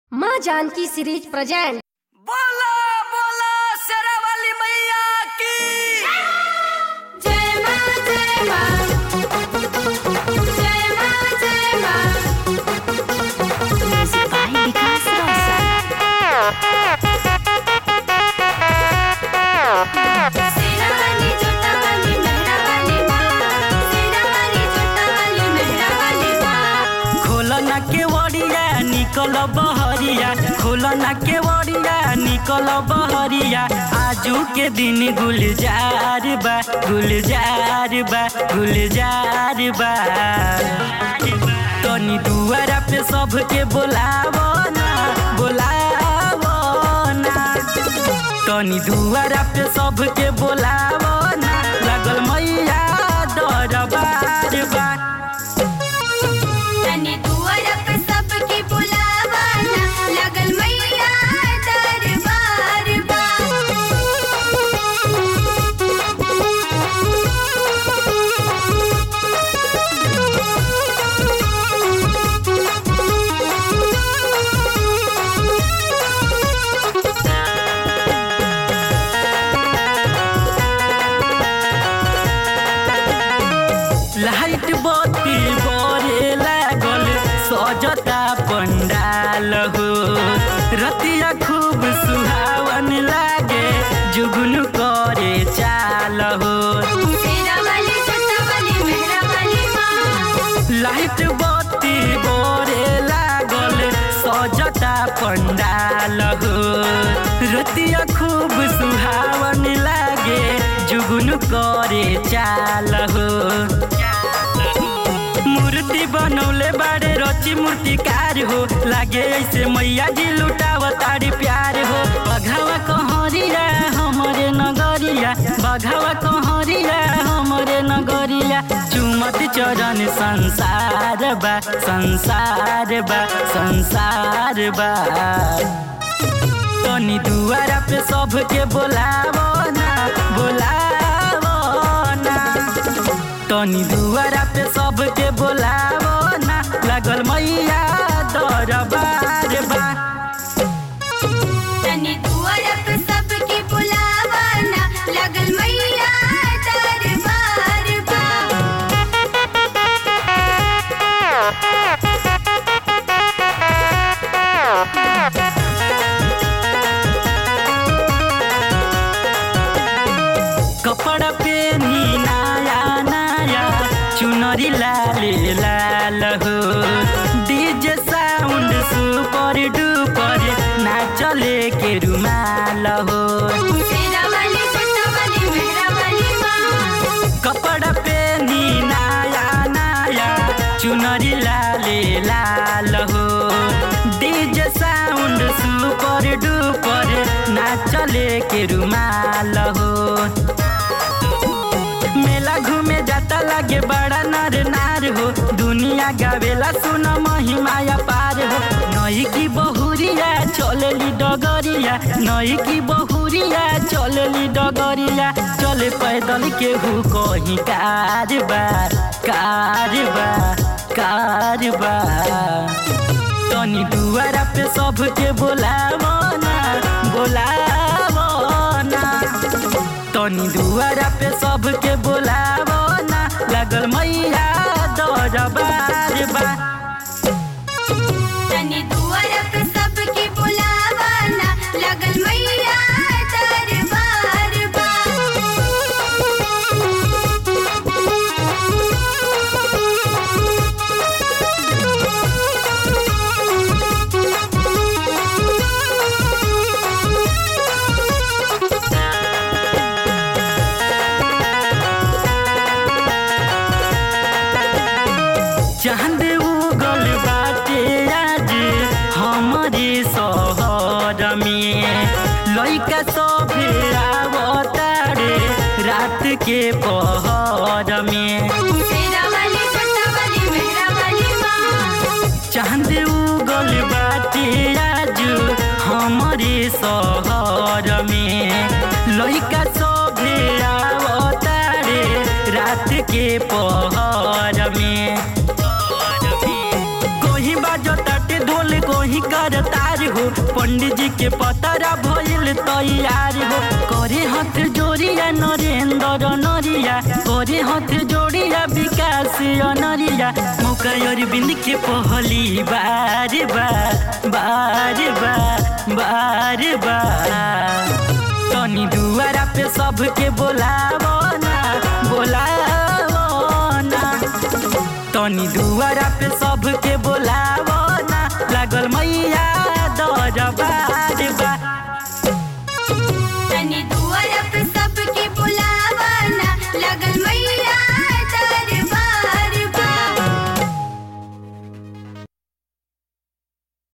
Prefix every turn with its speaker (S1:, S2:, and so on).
S1: माँ Janaki series present
S2: बोला बोला शेरावाली मैया की
S3: जय मां जय मां जय मां जय मां म्यूजिक बाय विकास रोशन सेनावाली जोटावाली मेहरावाली मां सेनावाली जोटावाली मेहरावाली मां
S2: खोलना के वड़िया निकल बहरिया खोलना के वड़िया निकल बहरिया आजू के दिन गुलजार बा गुलजार बा गुलजार बा तनी दुआरा पे सबके बोलावो ना बोलावो ना तनी दुआरा पे सबके बोलावो ना लागल मैया दरबार बा
S3: तनी दुआर पे सबके बुलावाना लगल मैया दरबार बा
S2: लाइट बत्ती बरे लागल सजता पंडाल हो रतिया खूब सुहावन लागे जुगुन करे चाल हो
S3: सेनावाली जोटावाली मेहरावाली मां
S2: लाइट बत्ती बरे लागल सजता पंडाल हो रतिया खूब सुहावन लागे जुगुन करे चाल हो मूर्ति बनौले बाड़े रची मूर्तिकार हो लागे ऐसे मैया जी लुटाव तारी प्यार हो बघावा कहरिया हमरे नगरिया बघावा कहरिया हमरे नगरिया चुमत चरण संसार बा संसार बा संसार बा तनी दुआरा पे सबके बोलावो ना बोलावो ना तनी दुआरा पे सबके बोलावो ना लागल मैया दरबार बा
S3: तनी दुआर पे सबके बुलावाना लगल मैया दरबार बा
S2: कपड़ा पेनी नया नया चुनरी लाल लाल हो डीजे साउंड सुपर डुपर नाचले के रुमाल हो
S3: सेनावाली जोटावाली मेहरावाली मां
S2: कपड़ा पेनी नया नया चुनरी लाले लाल हो डीजे साउंड सुपर डुपर नाचले के रुमाल हो मेला घूमे जाता लागे बड़ा नर नार हो दुनिया गावेला सुन महिमाया पार हो नई की बहुरिया चलेली डगरिया नई की बहुरिया चलेली डगरिया चले पैदल के हु कहीं कारबार कारबार कारबार तनी दुआरा पे सबके बोलावो ना बोलावो ना तनी दुआरा पे सबके बोलावो ना लगल मैया दरबार बा
S3: तनी दुआर पे सबके बुलावाना लगल मैया दरबार बा
S2: चांद उगल बाटे आज हमारे शहर में लइका सब आवतारे रात के पहर में
S3: सेनावाली जोटावाली मेहरावाली मां
S2: चांद उगल बाटे आज हमारे शहर में लइका सब आवतारे रात के पहर में कोही बाजो ताटे ढोल कोही कर तार हार हो पंडित जी के पतरा भइल तैयार हो करे हाथ जोड़िया नरेंद्र नरिया करे हाथ जोड़िया विकास नरिया मौका अरविंद के पहली बार बार बार बार बार बार तनी दुआरा पे सबके बोलावो ना बोलावो ना तनी दुआरा पे सबके बोलावो ना लागल मैया दरबार बा
S3: तनी